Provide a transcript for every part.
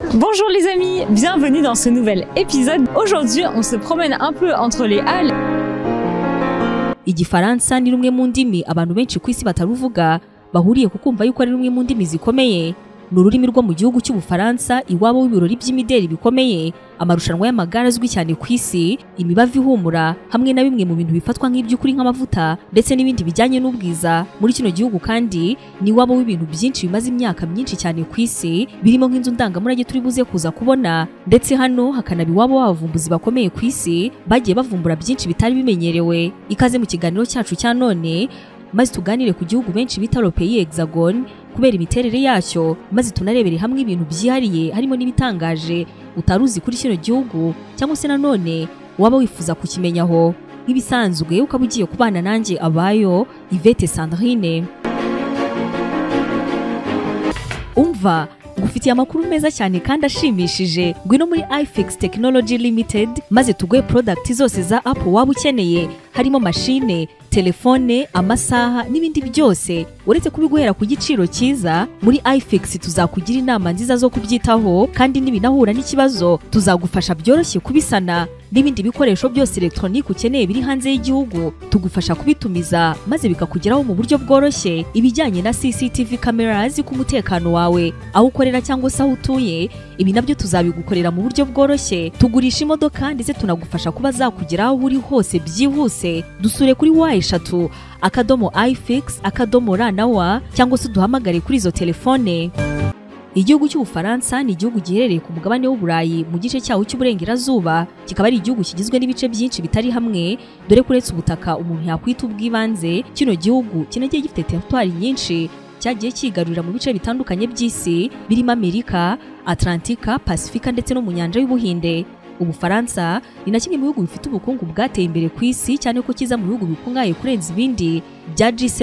Bonjour les amis, bienvenue dans ce nouvel épisode. Aujourd'hui, on se promène un peu entre les halles. igifaransa ni rumwe mu ndimi abantu benshi ku isi bataruvuga bahuriye ku kumva yuko ari rumwe mu ndimi zikomeye ni ururimi rwo mu gihugu cy'ubufaransa iwabo w'ibirori by'imideli bikomeye amarushanwa y'amagare azwi cyane ku isi imibavu ihumura hamwe na bimwe mu bintu bifatwa nk'iby'ukuri nk'amavuta ndetse n'ibindi bijyanye n'ubwiza muri kino gihugu kandi ni iwabo w'ibintu byinshi bimaze imyaka myinshi cyane ku isi birimo nk'inzu ndangamurage turi buze kuza kubona ndetse hano hakanaba iwabo w'abavumbuzi bakomeye ku isi bagiye bavumbura byinshi bitari bimenyerewe ikaze mu kiganiro cyacu cya none maze tuganire ku gihugu benshi bita lope y'Hexagone kubera imiterere yacyo maze tunarebere hamwe ibintu byihariye harimo n'ibitangaje utari uzi kuri kino gihugu cyangwa se nanone waba wifuza kukimenya aho nk'ibisanzwe ukaba ugiye kubana nanjye abayo Yvette Sandrine umva ngufitiye amakuru meza cyane kandi ashimishije ngwino muri ifix technology limited maze tuguhe product zose za apu waba ukeneye harimo mashine telefone amasaha n'ibindi byose uretse kubiguhera ku giciro cyiza muri ifix tuzakugira inama nziza zo kubyitaho kandi n'ibinahura n'ikibazo tuzagufasha byoroshye kubisana n'ibindi bikoresho byose elegitoronike ukeneye biri hanze y'igihugu tugufasha kubitumiza maze bikakugeraho mu buryo bworoshye ibijyanye na cctv kamera ku mutekano wawe aho ukorera cyangwa se aho utuye ibi nabyo tuzabigukorera mu buryo bworoshye tugurisha imodoka ndetse tunagufasha kuba zakugera aho uri hose byihuse dusure kuri wa eshatu akadomo ifix akadomo ra na wa cyangwa se uduhamagare kuri izo telefone Igihugu cy'Ubufaransa ni igihugu giherereye ku mugabane w'Uburayi mu gice cyawo cy'uburengerazuba kikaba ari igihugu kigizwe n'ibice byinshi bitari hamwe dore ko uretse ubutaka umuntu yakwita ubw'ibanze kino gihugu kinagiye gifite teritwari nyinshi cyagiye cyigarurira mu bice bitandukanye by'isi birimo Amerika, Atlantika, Pasifika ndetse no mu nyanja y'Ubuhinde. Ubufaransa ni na kimwe mu bihugu bifite ubukungu bwateye imbere ku isi cyane ko kiza mu bihugu bikungahaye kurenza ibindi bya G7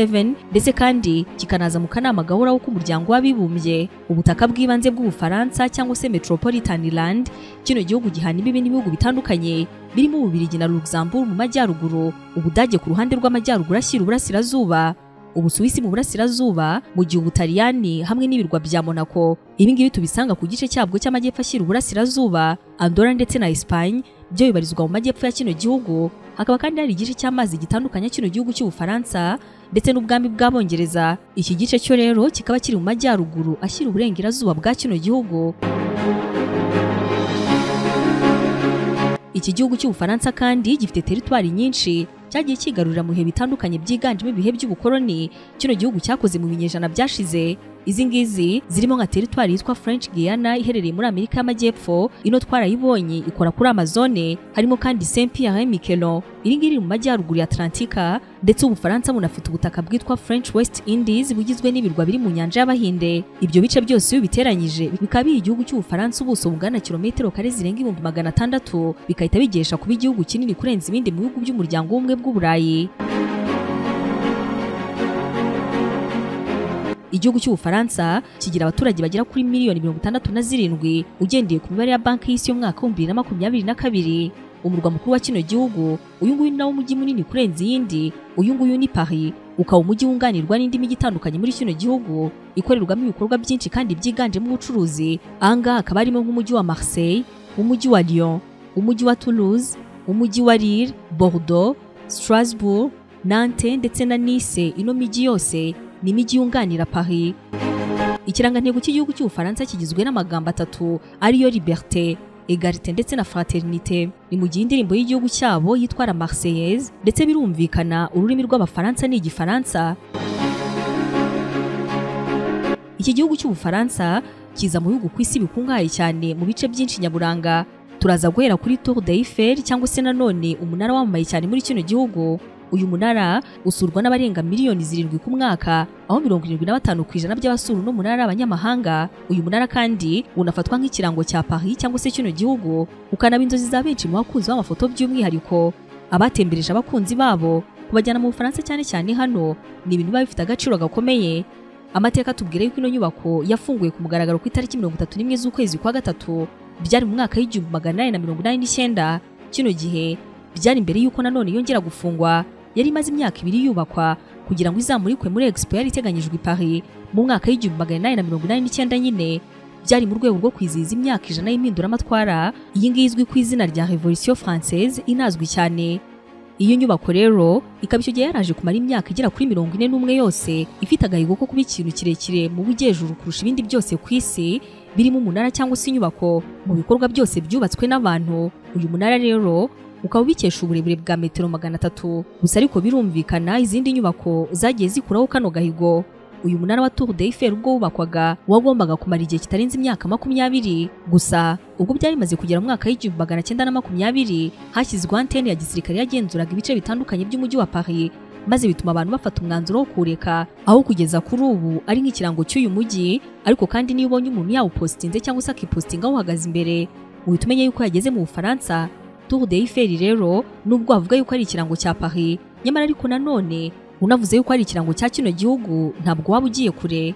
ndetse kandi kikanaza mu kanama gahoraho k'umuryango w'abibumbye ubutaka bw'ibanze bw'ubufaransa cyangwa se Metropolitan Land kino gihugu gihana imbibi n'ibihugu bitandukanye birimo Ububirigi na Luxembourg mu majyaruguru Ubudage ku ruhande rw'amajyaruguru ashyira uburasirazuba Ubusuwisi mu burasirazuba mu gihe Ubutaliyani hamwe n'ibirwa bya Monaco ibi ngibi tubisanga ku gice cyabwo cy'amajyepfo ashyira uburasirazuba Andorra ndetse na Espagne byo bibarizwa mu majyepfo ya kino gihugu hakaba kandi hari igice cy'amazi gitandukanya kino gihugu cy'Ubufaransa ndetse n'ubwami bw'Abongereza iki gice cyo rero kikaba kiri mu majyaruguru ashyira uburengerazuba bwa kino gihugu Iki gihugu cy'Ubufaransa kandi gifite teritwari nyinshi cyagiye cyigarurira mu bihe bitandukanye byiganjemo ibihe by'ubukoloni kino gihugu cyakoze mu binyejana byashize izi ngizi zirimo nka teritwari yitwa French Guiana iherereye muri Amerika y'Amajyepfo ino twarayibonye ikora kuri Amazone harimo kandi Saint Pierre et Miquelon iri ngiri iri mu majyaruguru ya Atlantika ndetse Ubufaransa bunafite ubutaka bwitwa French West Indies bugizwe n'ibirwa biri mu nyanja y'Abahinde ibyo bice byose iyo biteranyije bikaba biri igihugu cy'Ubufaransa ubuso bungana kilometero kare zirenga ibihumbi magana atandatu bigahita bigesha kuba igihugu kinini kurenza ibindi mu bihugu by'umuryango w'ubumwe bw'Uburayi igihugu cy'ubufaransa kigira abaturage bagera kuri miliyoni mirongo itandatu na zirindwi ugendeye ku mibare ya banki y'isi y'umwaka w'ibihumbi bibiri na makumyabiri na kabiri umurwa mukuru wa kino gihugu uyu nguyu ni nawo mujyi munini kurenza iyindi uyu nguyu ni paris ukaba umujyi wunganirwa n'indi mijyi itandukanye muri kino gihugu ikorerwamo ibikorwa byinshi kandi byiganjemo ubucuruzi ahangaha hakaba harimo nk'umujyi wa marseille umujyi wa lyon umujyi wa toulouse umujyi wa lille bordeaux strasbourg nantes ndetse na nice ino mijyi yose ni imijyi yunganira Paris. Ikirangantego cy'igihugu cy'Ubufaransa kigizwe n'amagambo atatu ariyo liberté, egalite ndetse na fraternité. Ni mu gihe indirimbo y'igihugu cyabo yitwa La Marseillaise ndetse birumvikana ururimi rw'Abafaransa ni Igifaransa. Iki gihugu cy'Ubufaransa kiza mu bihugu ku isi bikungahaye cyane mu bice byinshi nyaburanga. Turaza guhera kuri Tour d'Eiffel cyangwa se nanone umunara wamamaye cyane muri kino gihugu uyu munara usurwa n'abarenga miliyoni zirindwi ku mwaka aho mirongo irindwi na batanu ku ijana by'abasura uno munara ari abanyamahanga uyu munara kandi unafatwa nk'ikirango cya Paris cyangwa se kino gihugu ukanaba inzozi za benshi mu bakunzi b'amafoto by'umwihariko abatembereje abakunzi babo kubajyana mu Bufaransa cyane cyane hano ni ibintu biba bifite agaciro gakomeye amateka atubwira yuko ino nyubako yafunguye ku mugaragaro ku itariki mirongo itatu n'imwe z'ukwezi kwa gatatu byari mu mwaka w'igihumbi magana inani na mirongo inani n'icyenda kino gihe byari mbere y'uko nanone yongera gufungwa yari imaze imyaka ibiri yubakwa kugira ngo izamurikwe muri expo yari iteganyijwe i Paris mu mwaka w'igihumbi magana inani na mirongo inani n'icyenda nyine byari mu rwego rwo kwizihiza imyaka ijana y'impinduramatwara iyi ngiyi izwi ku izina rya revolution française inazwi cyane iyo nyubako rero ikaba icyo gihe yaraje kumara imyaka igera kuri mirongo ine n'umwe yose ifite agahigo ko kuba ikintu kirekire mu bujyejuru kurusha ibindi byose ku isi birimo umunara cyangwa se inyubako mu bikorwa byose byubatswe n'abantu uyu munara rero ukaba ubikesha uburebure bwa metero magana atatu gusa ariko birumvikana izindi nyubako zagiye zikuraho kano gahigo uyu munara wa Tour de Eiffel ubwo wubakwaga wagombaga kumara igihe kitarenze imyaka makumyabiri gusa ubwo byari bimaze kugera mu mwaka w'igihumbi magana cyenda na makumyabiri hashyizweho antene ya gisirikare yagenzuraga ibice bitandukanye by'umujyi wa Paris maze bituma abantu bafata umwanzuro wo kureka aho kugeza kuri ubu ari nk'ikirango cy'uyu mujyi ariko kandi niyo ubonye umuntu yawupositinze cyangwa se akipositinga awuhagaze imbere uhita umenya yuko yageze mu Bufaransa Tour de Eiffel rero nubwo wavuga yuko ari ikirango cya Paris nyamara ariko nanone unavuze yuko ari ikirango cya kino gihugu ntabwo waba ugiye kure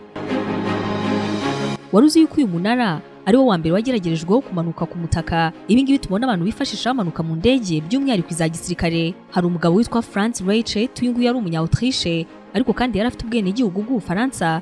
wari uzi yuko uyu munara ari wo wa mbere wageragerejweho kumanuka ku mutaka ibi ngibi tubona abantu bifashisha bamanuka mu ndege by'umwihariko iza gisirikare hari umugabo witwa France Rachel uyu nguyu yari umunya Autriche ariko kandi yari afite ubwenegihugu bw'Ubufaransa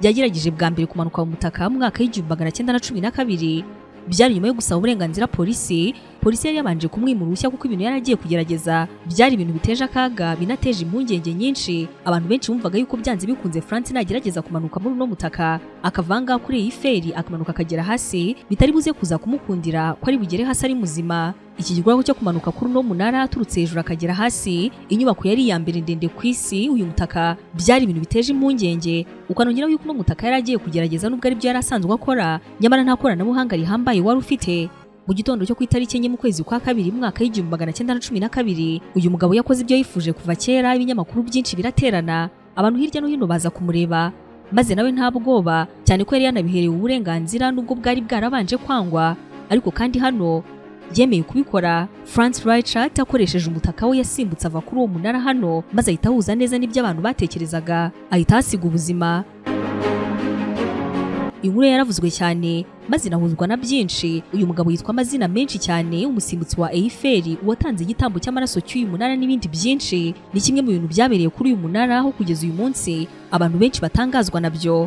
yagerageje bwa mbere kumanuka mu mutaka mu mwaka w'igihumbi magana cyenda na cumi na kabiri byari nyuma yo gusaba uburenganzira polisi polisi yari yabanje kumwimura uruhushya kuko ibintu yari agiye kugerageza byari ibintu biteje akaga binateje impungenge nyinshi abantu benshi bumvaga yuko byanze bikunze france nagerageza kumanuka muri uno mutaka akavanga kuri iyi feri akamanuka akagera hasi bitari buze kuza kumukundira ko ari bugere hasi ari muzima iki gikorwa cyo kumanuka kuri uno munara aturutse hejuru akagera hasi inyubako yari iya mbere ndende ku isi uyu mutaka byari ibintu biteje impungenge ukanongeraho yuko uno mutaka yari agiye kugerageza nubwo aribyo yari asanzwe akora nyamara nta koranabuhanga rihambaye wari ufite mu gitondo cyo ku itariki enye mu kwezi kwa kabiri mu mwaka w'igihumbi magana cyenda na cumi na kabiri uyu mugabo yakoze ibyo yifuje kuva kera ibinyamakuru byinshi biraterana abantu hirya no hino baza kumureba maze nawe nta bwoba cyane ko yari yanabiherewe uburenganzira nubwo bwari bwarabanje kwangwa ariko kandi hano yemeye kubikora France Reichert akoresheje umutaka we yasimbutse ava kuri uwo munara hano maze ahita ahuza neza n'ibyo abantu batekerezaga ahita ahasiga ubuzima inkuru yaravuzwe cyane maze inahuzwa na byinshi uyu mugabo yitwa amazina menshi cyane umusimbutsi wa Eiffel uwatanze igitambo cy'amaraso cy'uyu munara n'ibindi byinshi ni kimwe mu bintu byabereye kuri uyu munara aho kugeza uyu munsi abantu benshi batangazwa nabyo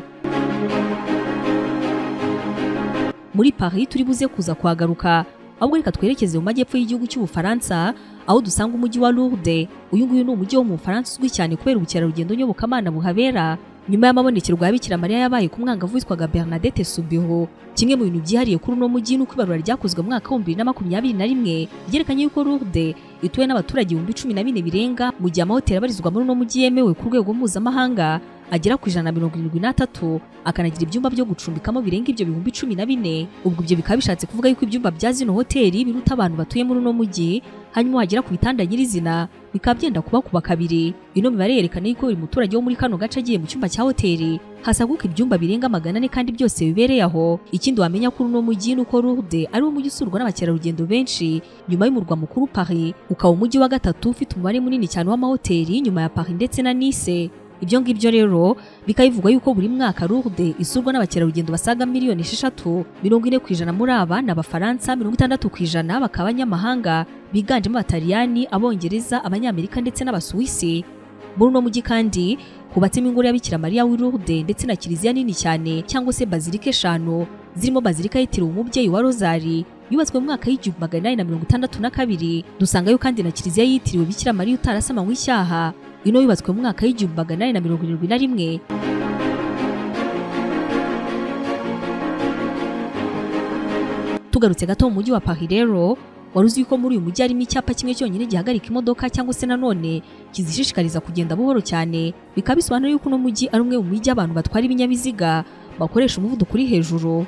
muri Paris turi buze kuza kuhagaruka ahubwo reka twerekeze mu majyepfo y'igihugu cy'ubufaransa aho dusanga umujyi wa Lourdes uyu nguyu ni umujyi wo mu Bufaransa uzwi cyane kubera ubukerarugendo nyobokamana buhabera nyuma y'amabonekero rwa Bikira Mariya yabaye ku mwangavu witwaga Bernadette Subiho kimwe mu bintu byihariye kuri uno mujyi ni uko ibarura ryakozwe mu mwaka w'ibihumbi bibiri na makumyabiri na rimwe ryerekanye yuko Lourdes ituwe n'abaturage ibihumbi cumi na bine birenga mu gihe amahoteli abarizwa muri uno mujyi yemewe ku rwego mpuzamahanga agera ku ijana na mirongo irindwi n'atatu akanagira ibyumba byo gucumbikamo birenga ibyo bihumbi cumi na bine ubwo ibyo bikaba bishatse kuvuga yuko ibyumba bya zino hoteli biruta abantu batuye muri uno mujyi hanyuma wagera ku bitanda nyirizina bikaba byenda kuba kuba kabiri ino mibare yerekana yuko buri muturage wo muri kano gace agiye mu cyumba cya hoteli hasaguka ibyumba birenga magana ane kandi byose bibereye aho ikindi wamenya kuri uno mujyi ni uko Lourdes ari wo mujyi usurwa n'abakerarugendo benshi nyuma y'umurwa mukuru Paris ukaba umujyi wa gatatu ufite umubare munini cyane w'amahoteli nyuma ya Paris ndetse na Nice ibyo ngibyo rero bikaba bivugwa yuko buri mwaka Lourdes isurwa n'abakerarugendo basaga miliyoni esheshatu mirongo ine ku ijana muri aba ni abafaransa mirongo itandatu ku ijana bakaba abanyamahanga biganjemo abataliyani abongereza abanyamerika ndetse n'abasuwisi muri uno mujyi kandi hubatsemo ingoro ya Bikira Mariya w'i Lourdes ndetse na kiliziya nini cyane cyangwa se bazilika eshanu zirimo bazilika yitiriwe umubyeyi wa rozari yubatswe mu mwaka w'igihumbi magana inani na mirongo itandatu na kabiri dusangayo kandi na kiliziya yitiriwe Bikira Mariya utarasamanywe icyaha ino yubatswe mu mwaka w'igihumbi magana inani na mirongo irindwi na rimwe tugarutse gato mu mujyi wa Paris rero wari uzi ko muri uyu mujyi harimo icyapa kimwe cyonyine gihagarika imodoka cyangwa se nanone kizishishikariza kugenda buhoro cyane bikaba bisobanura yuko uno mujyi ari umwe mu mijyi abantu batwara ibinyabiziga bakoresha umuvuduko uri hejuru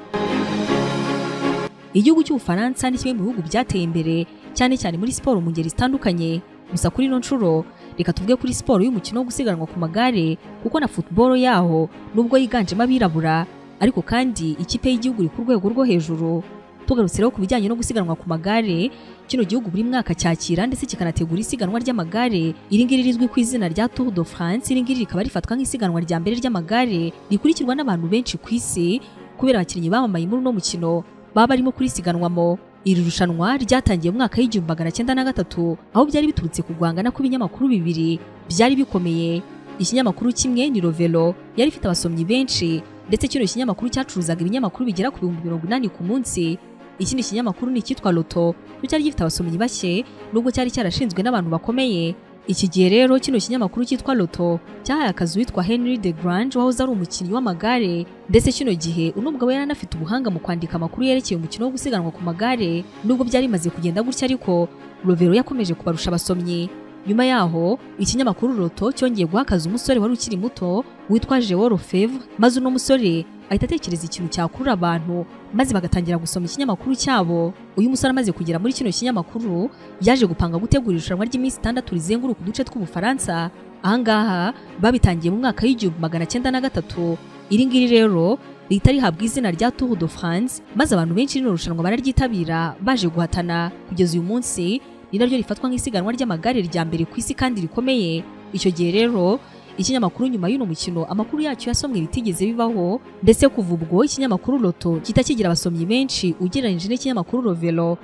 igihugu cy'ubufaransa ni kimwe mu bihugu byateye imbere cyane cyane muri siporo mu ngeri zitandukanye gusa kuri ino nshuro reka tuvuge kuri siporo y'umukino wo gusiganwa ku magare kuko na football yaho nubwo yiganjemo abirabura ariko kandi ikipe y'igihugu iri ku rwego rwo hejuru tugarutse rero ku bijyanye no gusiganwa ku magare kino gihugu buri mwaka cyakira ndetse kikanategura isiganwa ry'amagare iri ngiri rizwi ku izina rya Tour de France iri ngiri rikaba rifatwa nk'isiganwa rya mbere ry'amagare rikurikirwa n'abantu benshi ku isi kubera abakinnyi bamamaye muri uno mukino baba barimo kurisiganwamo iri rushanwa ryatangiye mu mwaka w'igihumbi magana cyenda na gatatu aho byari biturutse ku guhangana kw'ibinyamakuru bibiri byari bikomeye ikinyamakuru kimwe ni Rovelo yari ifite abasomyi benshi ndetse kino kinyamakuru cyacuruzaga ibinyamakuru bigera ku bihumbi mirongo inani ku munsi ikindi kinyamakuru ni icyitwa loto cyo cyari gifite abasomyi bake nubwo cyari cyarashinzwe n'abantu bakomeye iki gihe rero kino kinyamakuru cyitwa loto cyahaye akazi uwitwa henry de grange wahoze ari umukinnyi w'amagare ndetse kino gihe uno mugabo yari anafite ubuhanga mu kwandika amakuru yerekeye umukino wo gusiganwa ku magare nubwo byari bimaze kugenda gutya ariko rovero yakomeje kubarusha abasomyi nyuma yaho ikinyamakuru roto cyongeye guha akazi umusore wari ukiri muto witwa jewo rofevre maze uno musore ahita atekereza ikintu cyakurura abantu maze bagatangira gusoma ikinyamakuru cyabo uyu musore amaze kugera muri kino kinyamakuru yaje gupanga gutegura irushanwa ry'iminsi itandatu rizenguruka uduce tw'ubufaransa ahangaha babitangiye mu mwaka w'igihumbi magana cyenda na gatatu iri ngiri rero rihita rihabwa izina rya Tour de France maze abantu benshi rino rushanwa bararyitabira baje guhatana kugeza uyu munsi ni naryo rifatwa nk'isiganwa ry'amagare rya mbere ku isi kandi rikomeye icyo gihe rero ikinyamakuru nyuma y'uno mukino amakuru yacyo yasomwe bitigeze bibaho ndetse kuva ubwo ikinyamakuru loto gihita kigira abasomyi benshi ugereranyije n'ikinyamakuru rovero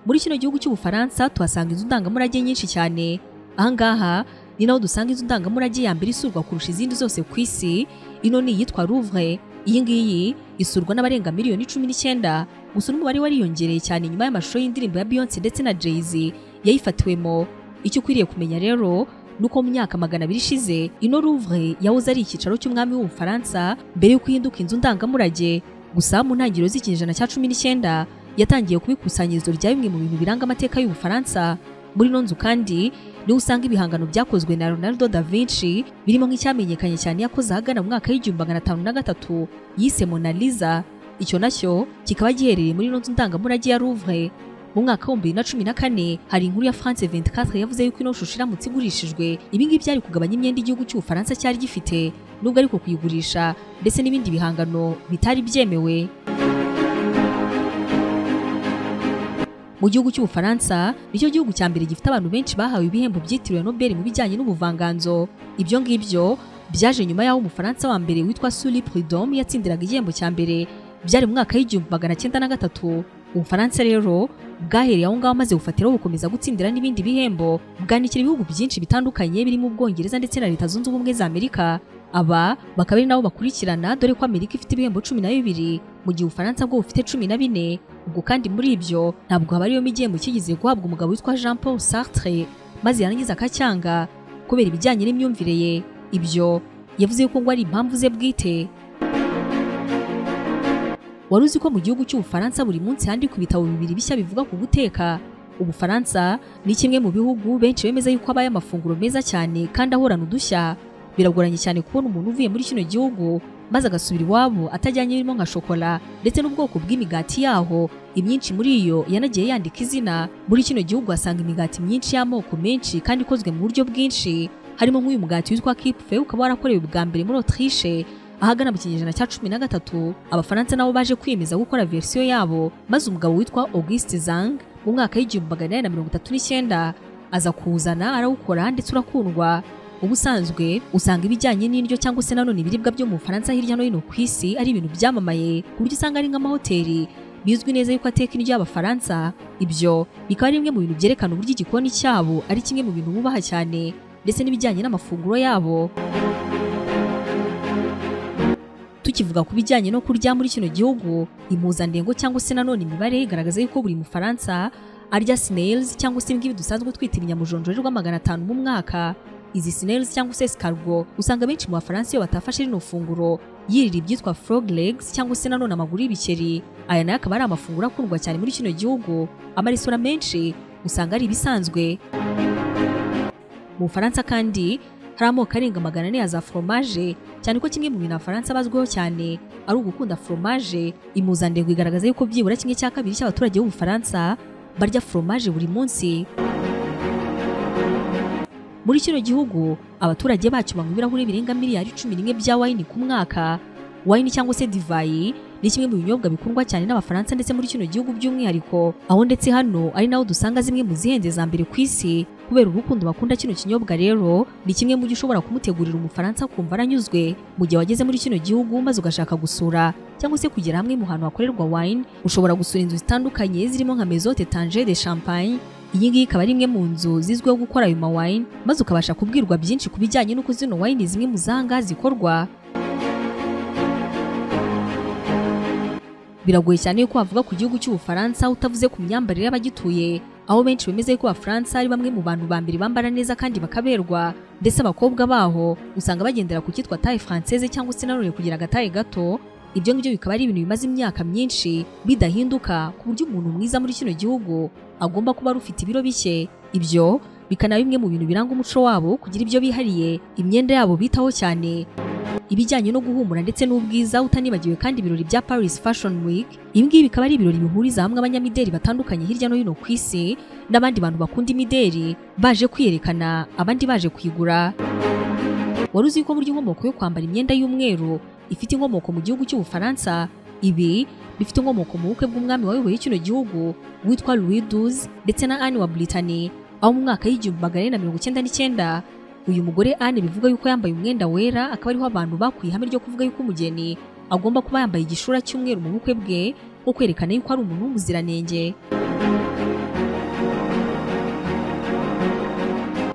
muri kino gihugu cy'ubufaransa tuhasanga inzu ndangamurage nyinshi cyane ahangaha ni naho dusanga inzu ndangamurage ya mbere isurwa kurusha izindi zose ku isi ino ni iyitwa Louvre iyi ngiyi isurwa n'abarenga miliyoni cumi n'icyenda gusa n'umubare wariyongereye cyane nyuma y'amashusho y'indirimbo ya Beyonce ndetse na Jay-Z yayifatiwemo icyo ukwiriye kumenya rero nuko mu myaka magana abiri ishize ino Louvre yahoze ari icyicaro cy'umwami w'ubufaransa mbere y'uko ihinduka inzu ndangamurage gusa mu ntangiriro z'ikinyejana cya cumi n'icyenda yatangiye kuba ikusanyirizo rya bimwe mu bintu biranga amateka y'ubufaransa muri ino nzu kandi niho usanga ibihangano byakozwe na Leonardo da Vinci birimo nk'icyamenyekanye cyane yakoze ahagana mu mwaka w'igihumbi magana atanu na gatatu yise Mona Lisa icyo nacyo kikaba giherereye muri ino nzu ndangamurage ya Louvre mu mwaka w'ibihumbi bibiri na cumi na kane hari inkuru ya France 24 yavuze yuko ino shusho iramutse igurishijwe ibi ngibi byari kugabanya imyenda igihugu cy'ubufaransa cyari gifite nubwo ariko kuyigurisha ndetse n'ibindi bihangano bitari byemewe mu gihugu cy'ubufaransa nicyo gihugu cya mbere gifite abantu benshi bahawe ibihembo byitiriwe nobel mu bijyanye n'ubuvanganzo ibyo ngibyo byaje nyuma y'aho umufaransa wa mbere witwa suri prudhomme yatsindiraga igihembo cya mbere byari mu mwaka w'igihumbi magana cyenda na gatatu ubufaransa rero bwahereye aho ngaho amaze gufatiraho bukomeza gutsindira n'ibindi bihembo bwanikira ibihugu byinshi bitandukanye birimo ubwongereza ndetse na leta zunze ubumwe za amerika aba bakaba ari nabo bakurikirana dore ko amerika ifite ibihembo cumi na bibiri mu gihe ubufaransa bwo bufite cumi na bine ubwo kandi muri ibyo ntabwo haba ariyo igihembo kigeze guhabwa umugabo witwa jean paul sartre maze yarangiza akacyanga kubera ibijyanye n'imyumvire ye ibyo yavuze yuko ngo ari impamvu ze bwite wari uzi ko mu gihugu cy'ubufaransa buri munsi handikwa ibitabo bibiri bishya bivuga ku guteka ubufaransa ni kimwe mu bihugu benshi bemeza yuko habaye amafunguro meza cyane kandi ahorana udushya biragoranye cyane kubona umuntu uvuye muri kino gihugu maze agasubira iwabo atajyanye birimo nka shokora ndetse n'ubwoko bw'imigati yaho imyinshi muri iyo yanagiye yandika izina muri kino gihugu asanga imigati myinshi y'amoko menshi kandi ikozwe mu buryo bwinshi harimo nk'uyu mugati witwa kipfe ukaba warakorewe bwa mbere muri Autriche ahagana mu kinyejana cya cumi na gatatu abafaransa nabo baje kwiyemeza gukora versiyo yabo maze umugabo witwa Auguste Zang mu mwaka w'igihumbi magana inani na mirongo itatu n'icyenda aza kuwuzana arawukora ndetse urakundwa ubusanzwe usanga ibijyanye n'indyo cyangwa se nanone ibiribwa byo mu Bufaransa hirya no hino ku isi ari ibintu byamamaye ku buryo usanga ari nk'amahoteli bizwi neza yuko ateka indyo y'Abafaransa ibyo bikaba ari bimwe mu bintu byerekana uburyo igikoni cyabo ari kimwe mu bintu bubaha cyane ndetse n'ibijyanye n'amafunguro yabo tukivuga ku bijyanye no kurya muri kino gihugu impuzandengo cyangwa se nanone imibare igaragaza yuko buri mufaransa arya snails cyangwa se ibingibi dusanzwe twita ibinyamujonjorerwa magana atanu mu mwaka izi snails cyangwa se escargot usanga benshi mu bafaransa iyo batafashe rino funguro yirira ibyitwa frog legs cyangwa se nanone amaguru y'ibikeri aya nayo akaba ari amafunguro akundwa cyane muri kino gihugu amaresitora menshi usanga ari ibisanzwe mu bufaransa kandi hari amoko arenga magana ane ya za foromaje cyane ko kimwe mu bintu abafaransa bazwiho cyane ari ugukunda foromaje impuzandengo igaragaza yuko byibura kimwe cya kabiri cy'abaturage b'ubufaransa barya foromaje buri munsi muri kino gihugu abaturage bacyo banywa ibirahuri birenga miliyari cumi n'imwe bya wayini ku mwaka wayini cyangwa se divayi ni kimwe mu binyobwa bikundwa cyane n'abafaransa ndetse muri kino gihugu by'umwihariko aho ndetse hano ari naho dusanga zimwe mu zihenze za mbere ku isi kubera urukundo bakunda kino kinyobwa rero ni kimwe mu byo ushobora kumutegurira umufaransa kumva aranyuzwe mu gihe wageze muri kino gihugu maze ugashaka gusura cyangwa se kugera hamwe mu hantu hakorerwa wayini ushobora gusura inzu zitandukanye zirimo nka maison tange de champagne iyi ngiyi ikaba ari imwe mu nzu zizwiho gukora ayo mawayini maze ukabasha kubwirwa byinshi ku bijyanye n'uko zino wayini zimwe mu zanga zikorwa biragoye cyane yuko wavuga ku gihugu cy'ubufaransa utavuze ku myambarire y'abagituye aho benshi bemeza yuko abafaransa ari bamwe mu bantu ba mbere bambara neza kandi bakaberwa ndetse abakobwa baho usanga bagendera ku cyitwa taye française cyangwa se nanone kugira agataye gato ibyo ngibyo bikaba ari ibintu bimaze imyaka myinshi bidahinduka ku buryo umuntu mwiza muri kino gihugu agomba kuba ari ufite ibiro bike ibyo bikanaba bimwe mu bintu biranga umuco wabo kugira ibyo bihariye imyenda yabo bitaho cyane ibijyanye no guhumura ndetse n'ubwiza utanibagiwe kandi ibirori bya Paris Fashion Week ibi ngibi bikaba ari ibirori bihuriza hamwe abanyamideri batandukanye hirya no hino ku isi n'abandi bantu bakunda imideri baje kwiyerekana abandi baje kuyigura wari uzi ko burya inkomoko yo kwambara imyenda y'umweru ifite inkomoko mu gihugu cy'ubufaransa ibi bifite inkomoko mu bukwe bw'umwami wayoboye kino gihugu witwa Louis XII ndetse na Anne wa Brittany aho mu mwaka w'igihumbi magana ane na mirongo icyenda n'icyenda uyu mugore Anne bivuga yuko yambaye umwenda wera akaba ariho abantu bakuye ihame ryo kuvuga yuko umugeni agomba kuba yambaye igishura cy'umweru mu bukwe bwe nko kwerekana yuko ari umuntu w'umuziranenge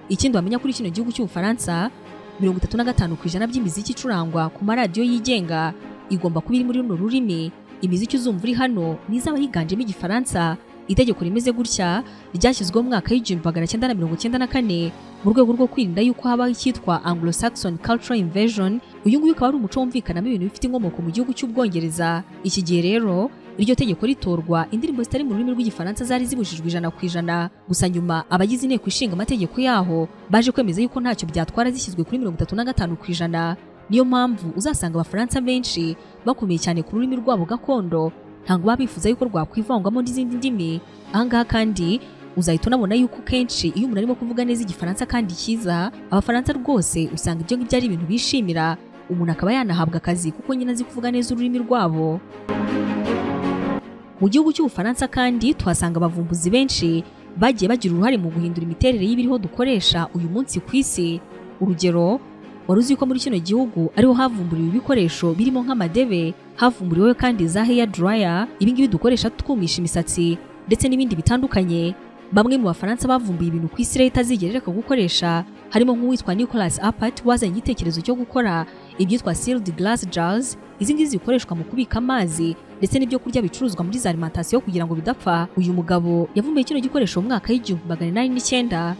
ikindi wamenya kuri kino gihugu cy'ubufaransa mirongo itatu na gatanu ku ijana by'imiziki icurangwa ku maradiyo yigenga igomba kuba iri muri runo rurimi imiziki uzumva uri hano ni izaba yiganjemo igifaransa itegeko rimeze gutya ryashyizweho mu mwaka w'igihumbi magana cyenda na mirongo cyenda na kane mu rwego rwo kwirinda yuko habaho icyitwa Anglo-Saxon Cultural Invasion uyu nguyu ukaba ari umuco wumvikanamo ibintu bifite inkomoko mu gihugu cy'ubwongereza iki gihe rero iryo tegeko ritorwa indirimbo zitari mu rurimi rw'igifaransa zari zibujijwe ijana ku ijana gusa nyuma abagize inteko ishinga amategeko yaho baje kwemeza yuko ntacyo byatwara zishyizwe kuri mirongo itatu na gatanu ku ijana niyo mpamvu uzasanga abafaransa benshi bakomeye cyane ku rurimi rwabo gakondo ntabwo baba bifuza yuko rwakwivangwamo n'izindi ndimi ahangaha kandi uzahita unabona yuko kenshi iyo umuntu arimo kuvuga neza igifaransa kandi cyiza abafaransa rwose usanga ibyo ngibyo ari ibintu bishimira umuntu akaba yanahabwa akazi kuko nyine azi kuvuga neza ururimi rwabo mu gihugu cy'ubufaransa kandi tuhasanga abavumbuzi benshi bagiye bagira uruhare mu guhindura imiterere y'ibiriho dukoresha uyu munsi ku isi urugero wari uzi ko muri kino gihugu ariho havumburiwe ibikoresho birimo nk'amadebe havumburiwe kandi za hair dryer ibingibi dukoresha twumisha imisatsi ndetse n'ibindi bitandukanye bamwe mu bafaransa bavumbuye ibintu ku isi leta azigera ireka gukoresha harimo nk'uwitwa Nicolas Appert wazanye igitekerezo cyo gukora ibyitwa sealed glass jars izi ngizi zikoreshwa mu kubika amazi ndetse n'ibyo kurya bicuruzwa muri za alimentation kugira ngo bidapfa uyu mugabo yavumbuye kino gikoresho mu mwaka w'igihumbi magana inani n'icyenda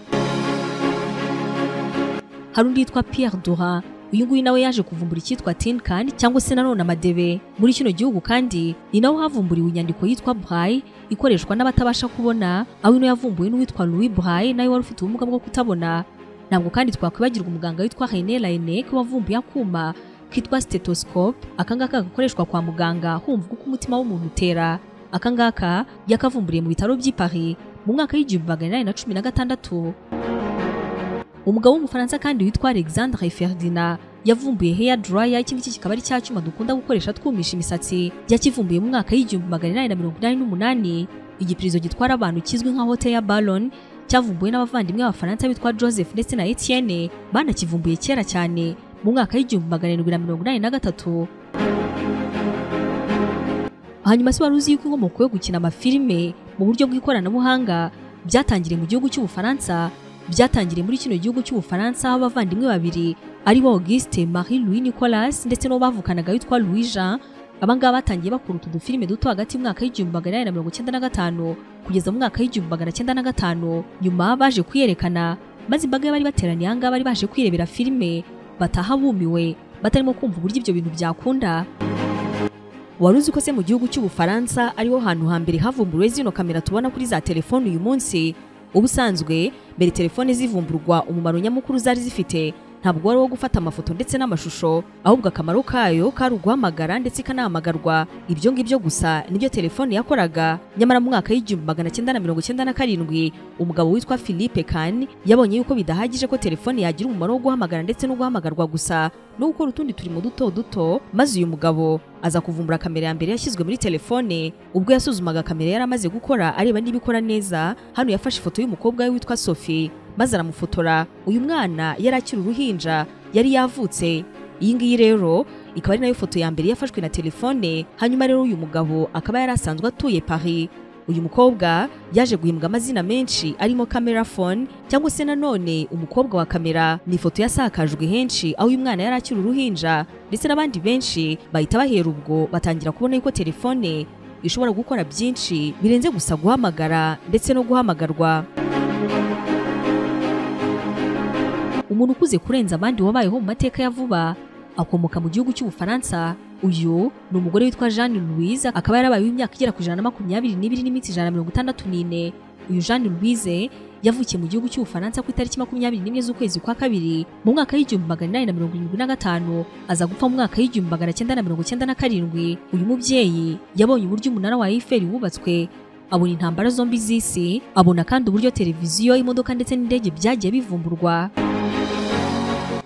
hari undi yitwa Pierre Dora uyu nguyu nawe yaje kuvumbura icyitwa tin can cyangwa se nanone amadebe muri kino gihugu kandi ni naho havumburiwe inyandiko yitwa braille ikoreshwa n'abatabasha kubona aho ino yavumbuwe n'uwitwa Louis Braille nawe wari ufite ubumuga bwo kutabona ntabwo kandi twakwibagirwa umuganga witwa René Laennec wavumbuye akuma kitwa stethoscope akangaka gakoreshwa kwa muganga humva uko umutima w'umuntu utera akangaka yakavumburiye mu bitaro by'i Paris mu mwaka w'igihumbi magana inani na cumi na gatandatu umugabo w'umufaransa kandi witwa Alexandre Ferdinand yavumbuye hair dryer iki ngiki kikaba ari cya cyuma dukunda gukoresha twumisha imisatsi yakivumbuye mu mwaka w'igihumbi magana inani na mirongo inani n'umunani igipirizo gitwara abantu kizwi nka hotel ya Ballon cyavumbuwe n'abavandimwe b'abafaransa bitwa Joseph ndetse na Etienne banakivumbuye kera cyane mu mwaka w'igihumbi magana arindwi na mirongo inani na gatatu hanyuma se wari uzi yuko inkomoko yo gukina amafilime mu buryo bw'ikoranabuhanga byatangiriye mu gihugu cy'ubufaransa byatangiriye muri kino gihugu cy'ubufaransa aho abavandimwe babiri ari bo Auguste Marie Louis Nicolas ndetse n'uwo bavukanaga witwa Louis Jean abangaba batangiye bakora utu dufilime duto hagati y'umwaka w'igihumbi magana inani na mirongo icyenda na gatanu kugeza mu mwaka w'igihumbi magana cyenda na gatanu nyuma baje kwiyerekana maze imbaga y'abari bateraniye ahangaha bari baje kwirebera filime bataha bumiwe batarimo kumva uburyo ibyo bintu byakunda wari uzi ko se mu gihugu cy'ubufaransa ariho hantu hambere havumburiwe zino kamera tubona kuri za telefone uyu munsi ubusanzwe mbere telefone zivumburwa umumaro nyamukuru zari zifite ntabwo wari uwo gufata amafoto ndetse n'amashusho ahubwo akamaro kayo kari uguhamagara ndetse ikanahamagarwa ibyo ngibyo gusa nibyo telefone yakoraga nyamara mu mwaka w'igihumbi magana cyenda na mirongo cyenda na karindwi umugabo witwa philippe kan yabonye yuko bidahagije ko telefone yagira umumaro wo guhamagara ndetse no guhamagarwa gusa no gukora utundi turimo duto duto maze uyu mugabo aza kuvumbura kamera ya mbere yashyizwe muri telefone ubwo yasuzumaga kamera yari amaze gukora areba niba ikora neza hano yafashe ifoto y'umukobwa we witwa sophie maze aramufotora uyu mwana yari akiri uruhinja yari yavutse iyi ngiyi rero ikaba ari nayo foto ya mbere yafashwe na telefone hanyuma rero uyu mugabo akaba yari asanzwe atuye Paris uyu mukobwa yaje guhimbwa amazina menshi arimo camera phone cyangwa se nanone umukobwa wa kamera ni ifoto yasakajwe henshi aho uyu mwana yari akiri uruhinja ndetse n'abandi benshi bahita bahera ubwo batangira kubona yuko telefone ishobora gukora byinshi birenze gusa guhamagara ndetse no guhamagarwa umuntu ukuze kurenza abandi wabayeho mu mateka ya vuba akomoka mu gihugu cy'ubufaransa uyu ni umugore witwa jeanne louise akaba yarabayeho imyaka igera ku ijana na makumyabiri n'ibiri n'iminsi ijana na mirongo itandatu n'ine uyu jeanne louise yavukiye mu gihugu cy'ubufaransa ku itariki makumyabiri n'imwe z'ukwezi kwa kabiri mu mwaka w'igihumbi magana inani na mirongo irindwi na gatanu aza gupfa mu mwaka w'igihumbi magana cyenda na mirongo cyenda na karindwi uyu mubyeyi yabonye uburyo umunara wa Eiffel wubatswe abona intambara zombi z'isi abona kandi uburyo televiziyo imodoka ndetse n'indege byagiye bivumburwa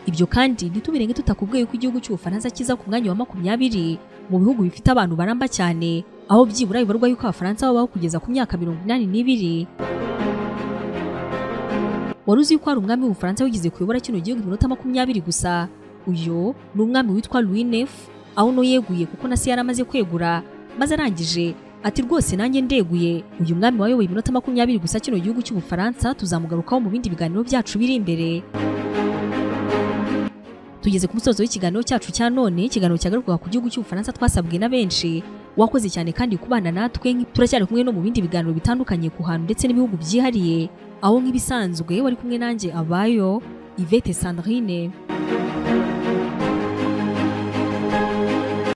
ibyo kandi ntitubirenge tutakubwiye ko igihugu cy'ubufaransa kiza ku mwanya wa makumyabiri mu bihugu bifite abantu baramba cyane aho byibura bibarwa yuko abafaransa babaho kugeza ku myaka mirongo inani n'ibiri wari uzi ko hari umwami w'ubufaransa wigeze kuyobora kino gihugu iminota makumyabiri gusa uyu ni umwami witwa louis neuf aho uno yeguye kuko na se yari amaze kwegura maze arangije ati rwose nanjye ndeguye uyu mwami wayoboye iminota makumyabiri gusa kino gihugu cy'ubufaransa tuzamugarukaho mu bindi biganiro byacu biri imbere tugeze ku musozo w'ikiganiro cyacu cya none ikiganiro cyagarukaga ku gihugu cy'ubufaransa twasabwe na benshi wakoze cyane kandi kubana natwe turacyari kumwe no mu bindi biganiro bitandukanye ku hantu ndetse n'ibihugu byihariye aho nk'ibisanzwe wari kumwe nanjye abayo Yvette Sandrine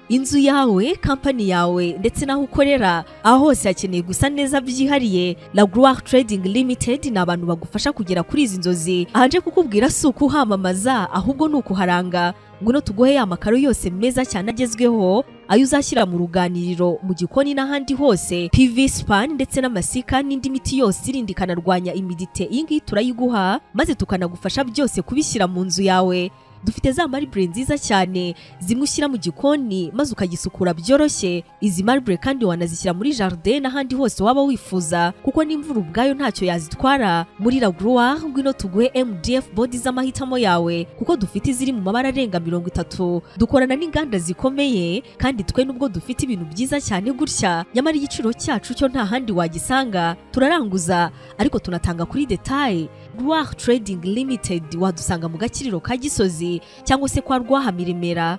inzu yawe kampani yawe ndetse n'aho ukorera aho hose hakeneye gusa neza byihariye la gloire trading limited ni abantu bagufasha kugera kuri izi nzozi ahanje kukubwira si ukuhamamaza ahubwo ni ukuharanga ngwino tuguhe ya makaro yose meza cyane agezweho ayo uzashyira mu ruganiriro mu gikoni n'ahandi hose PV span ndetse n'amasika n'indi miti yose irinda ikanarwanya imidite iyi ngiyi turayiguha maze tukanagufasha byose kubishyira mu nzu yawe dufite za maribure nziza cyane zimwe ushyira mu gikoni maze ukagisukura byoroshye izi maribure kandi wanazishyira muri jardin n'ahandi hose waba wifuza kuko n'imvura ubwayo ntacyo yazitwara muri la gloire ngwino tuguhe mdf bodi z'amahitamo yawe kuko dufite iziri mu mabara arenga mirongo itatu dukorana n'inganda zikomeye kandi twe nubwo dufite ibintu byiza cyane gutya nyamara igiciro cyacu cyo nta handi wagisanga turaranguza ariko tunatanga kuri detaye gloire trading limited wadusanga mu gakiriro ka gisozi cyangwa se kwa rwahamiremera